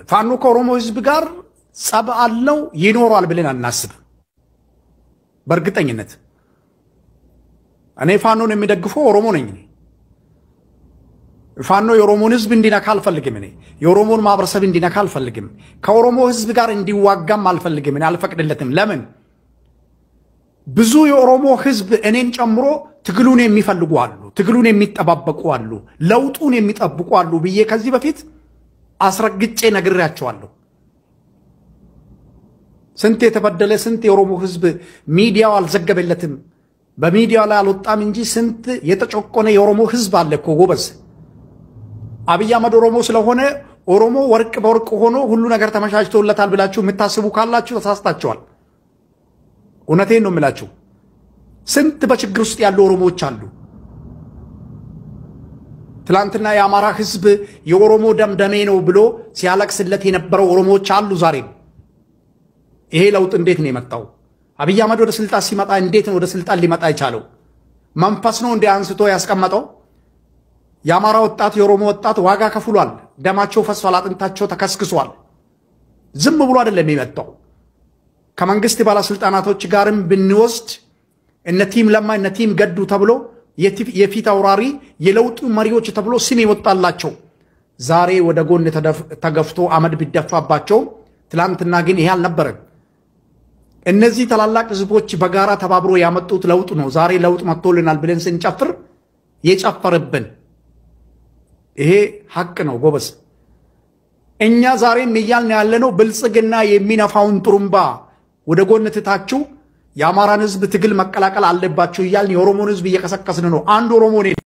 ፋኖ ከኦሮሞ ህዝብ ጋር ጸብ አለው ይኖሯል ብለን አናስብም። በእርግጠኝነት እኔ ፋኖን የሚደግፈው ኦሮሞ ነኝ። ፋኖ የኦሮሞን ህዝብ እንዲነካ አልፈልግም። እኔ የኦሮሞን ማህበረሰብ እንዲነካ አልፈልግም። ከኦሮሞ ህዝብ ጋር እንዲዋጋም አልፈልግም። እኔ አልፈቅድለትም። ለምን ብዙ የኦሮሞ ህዝብ እኔን ጨምሮ ትግሉን የሚፈልጉ አሉ፣ ትግሉን የሚጠባበቁ አሉ፣ ለውጡን የሚጠብቁ አሉ ብዬ ከዚህ በፊት አስረግጬ ነግሬያቸዋለሁ። ስንት የተበደለ ስንት የኦሮሞ ህዝብ ሚዲያው አልዘገበለትም፣ በሚዲያው ላይ አልወጣም እንጂ ስንት የተጨቆነ የኦሮሞ ህዝብ አለ እኮ ጎበዝ። አብይ አህመድ ኦሮሞ ስለሆነ ኦሮሞ ወርቅ በወርቅ ሆኖ ሁሉ ነገር ተመቻችቶለታል ብላችሁ የምታስቡ ካላችሁ ተሳስታችኋል። እውነቴን ነው የምላችሁ። ስንት በችግር ውስጥ ያሉ ኦሮሞዎች አሉ። ትላንትና የአማራ ህዝብ የኦሮሞ ደምደሜ ነው ብሎ ሲያለቅስለት የነበረው ኦሮሞዎች አሉ ዛሬም። ይሄ ለውጥ እንዴት ነው የመጣው? አብይ አህመድ ወደ ስልጣን ሲመጣ እንዴት ነው ወደ ስልጣን ሊመጣ የቻለው? መንፈስ ነው እንዲ አንስቶ ያስቀመጠው? የአማራ ወጣት የኦሮሞ ወጣት ዋጋ ከፍሏል። ደማቸው ፈሷል። አጥንታቸው ተከስክሷል። ዝም ብሎ አይደለም የመጣው። ከመንግስት ባለስልጣናቶች ጋርም ብንወስድ እነ ቲም ለማ እነ ቲም ገዱ ተብሎ የፊት አውራሪ የለውጡ መሪዎች ተብሎ ስም የወጣላቸው ዛሬ ወደ ጎን ተገፍቶ አመድ ቢደፋባቸው፣ ትላንትና ግን ይሄ አልነበረም። እነዚህ ታላላቅ ህዝቦች በጋራ ተባብሮ ያመጡት ለውጥ ነው። ዛሬ ለውጥ መጥቶልናል ብለን ስንጨፍር የጨፈርብን ይሄ ሀቅ ነው ጎበዝ። እኛ ዛሬም እያልን ያለነው ብልጽግና የሚነፋውን ጥሩምባ ወደ ጎን ትታችሁ የአማራን ህዝብ ትግል መቀላቀል አለባችሁ እያልን የኦሮሞን ህዝብ እየቀሰቀስን ነው። አንድ ኦሮሞ